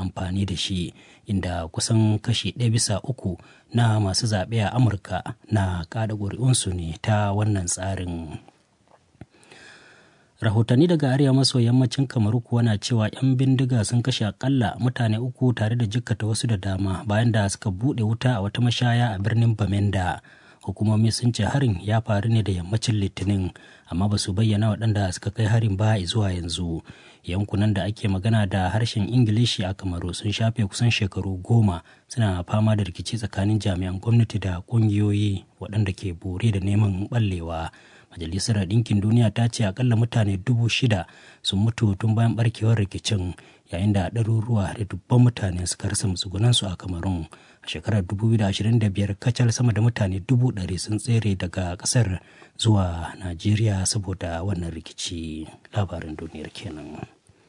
amfani da shi inda kusan kashi ɗaya bisa uku na masu zaɓe a amurka na kada ƙuri'unsu ne ta wannan tsarin rahotanni daga arewa maso yammacin kamaru kuwa na cewa 'yan bindiga sun kashe akalla mutane uku tare da jikkata wasu da dama bayan da suka buɗe wuta a wata mashaya a birnin bamenda hukumomi sun ce harin ya faru ne da yammacin litinin amma ba su bayyana waɗanda suka kai harin ba zuwa yanzu yankunan da ake magana da harshen ingilishi a kamaru sun shafe kusan shekaru goma suna fama da rikici tsakanin jami'an gwamnati da ƙungiyoyi waɗanda ke bore da neman ɓallewa majalisar ɗinkin duniya ta ce akalla mutane dubu shida sun mutu tun bayan barkewar rikicin yayin da ɗaruruwa da dubban mutane suka rasa matsugunansu a kamarun a shekarar 2025 kacal sama da mutane dubu ɗari sun tsere daga ƙasar zuwa najeriya saboda wannan rikici labarin duniyar kenan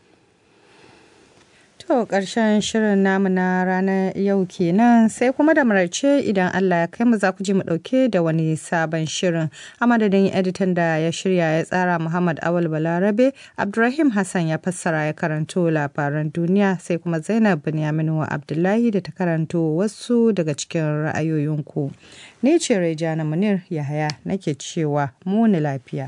To ƙarshen shirin namu na ranar yau kenan sai kuma da maraice idan Allah ya kai mu za ku ji mu ɗauke da wani sabon shirin. A madadin editan da ya shirya ya tsara Muhammad Awal Balarabe, Abdurrahim Hassan ya fassara ya karanto labaran duniya sai kuma Zainab Binyaminu Abdullahi da ta karanto wasu daga cikin ra'ayoyinku. Ni ce Rejana Munir Yahaya nake cewa muni lafiya.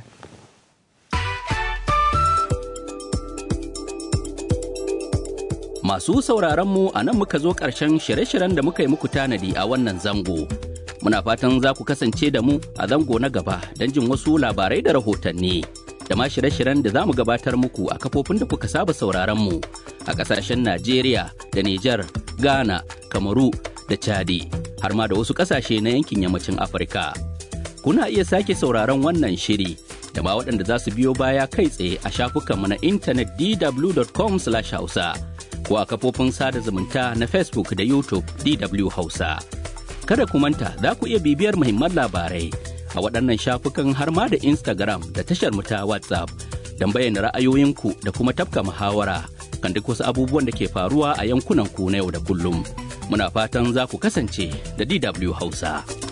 Masu sauraron mu a nan muka zo ƙarshen shirye-shiryen da muka yi muku tanadi a wannan zango. Muna fatan za ku kasance da mu a zango na gaba don jin wasu labarai da rahotanni. Da ma shirye-shiryen da za mu gabatar muku a kafofin da kuka saba sauraron mu a ƙasashen Najeriya da Nijar, Ghana, Kamaru da Chadi, har ma da wasu ƙasashe na yankin yammacin Afirka. Kuna iya sake sauraron wannan shiri da ma waɗanda za su biyo baya kai tsaye a shafukanmu na intanet dw.com/hausa. ko a kafofin sada zumunta na Facebook da YouTube DW Hausa. Kada ku manta za ku iya bibiyar muhimman labarai a waɗannan shafukan har ma da Instagram da tashar mu ta WhatsApp don bayyana ra'ayoyinku da kuma tafka muhawara kan duk wasu abubuwan da ke faruwa a yankunan ku na yau da kullum. Muna fatan za ku kasance da DW Hausa.